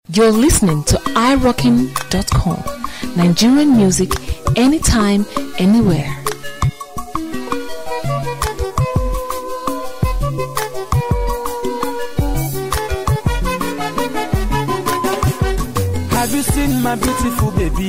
You're listening to iRockin.com. Nigerian music anytime, anywhere. Have you seen my beautiful baby?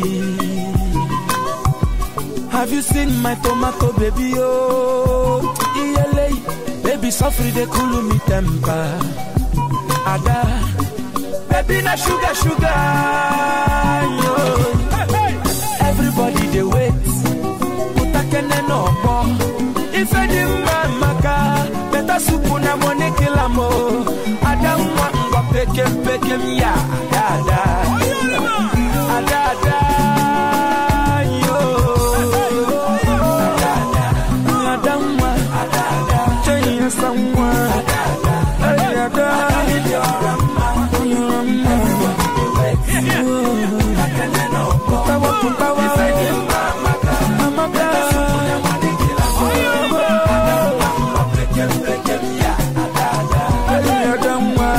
Have you seen my tomato baby? Oh, ELA, baby, suffer they cool me temper. Ada, baby, na sugar, sugar. Yo. Everybody they wait. Utakene no bo. If any man maka, better soup na money kill amo. Ada mwa ngwa pekem pekem ya. Ada, ada, ada, ada. Yo. Ada, ada, ada mwa. Ada, ada. Chenya samwa. Ada, ada. Putawa, putawa. Amaka. Ada mwa.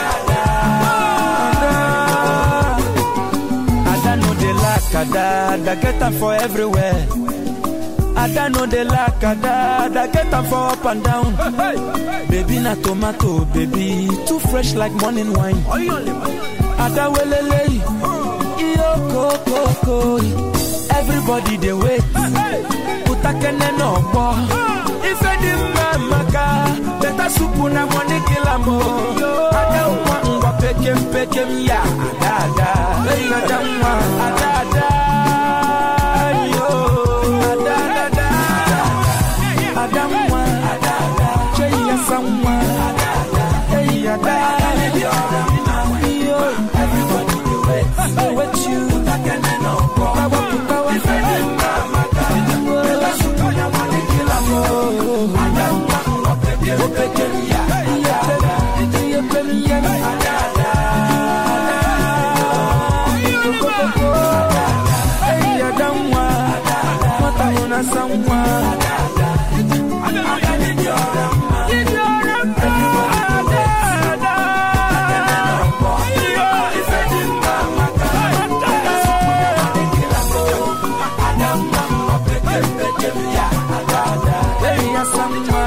Ada no dey lack ada, ada get am for everywhere. Ada no dey lack ada, ada get am for up and down. Baby na tomato, baby too fresh like morning wine. Ada welele, iyo kokoko. Everybody dey wait, utakene no gbọ. Ife di mma maka, better soup na money kill am o. Ada nwa ngwa pekem pekem ya, ada ada. Hey, ada nwa, ada ada. Yo, ada ada. Ada nwa, ada ada. Chey ya sanwa, ada ada. Hey, ada Yo, everybody dey wait, dey wait you. Utakene no gbọ. Putawa putawa. Ife di mma maka, better soup na money kill am o. Ada nwa ngwa pekem pekem ya, ada ada. Iya pekem ya, ada ada. Hey, ada nwa, nwata hụ na asa nwa. Hey, asa nwa.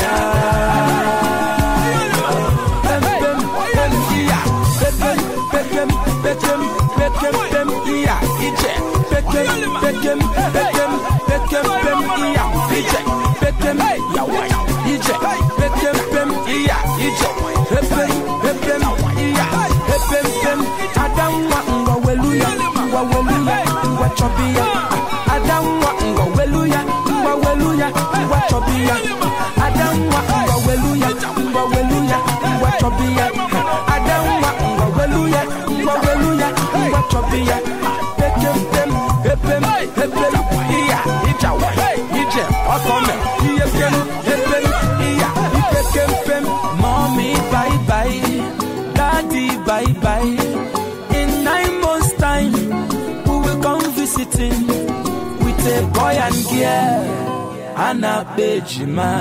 Pem, pem, pem, iya. Pekem, pekem, pekem, pekem, pem, iya. Ije. Pekem, pekem, pekem, pekem, pem, iya. Ije. Pekem, yawa. Ije. Pekem, pem, iya. Ije. Pepem, pepem, iya. Pepem, pem. Adamwa, ngwa weluya, ngwa weluya, ngwa chobiya. Adamwa, ngwa weluya, ngwa weluya, ngwa chobiya. Adamwa, ngwa weluya, ngwa weluya, ngwa chobiya. Adamwa, ngwa weluya, ngwa weluya, ngwa chobiya. Pekem, pem, pepem, pepem, iya. Ijawa, ije, okome, iye pem, pepem, iya. Ipekem, pem, mommy, bye bye. Daddy, bye bye. In nine months' time, we will come visiting with a boy and girl and a bejima.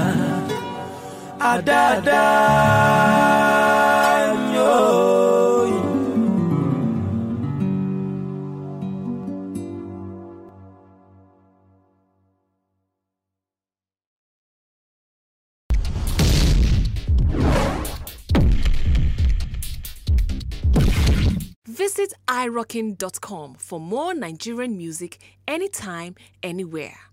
Adada. yo. Visit iRockin.com for more Nigerian music anytime, anywhere.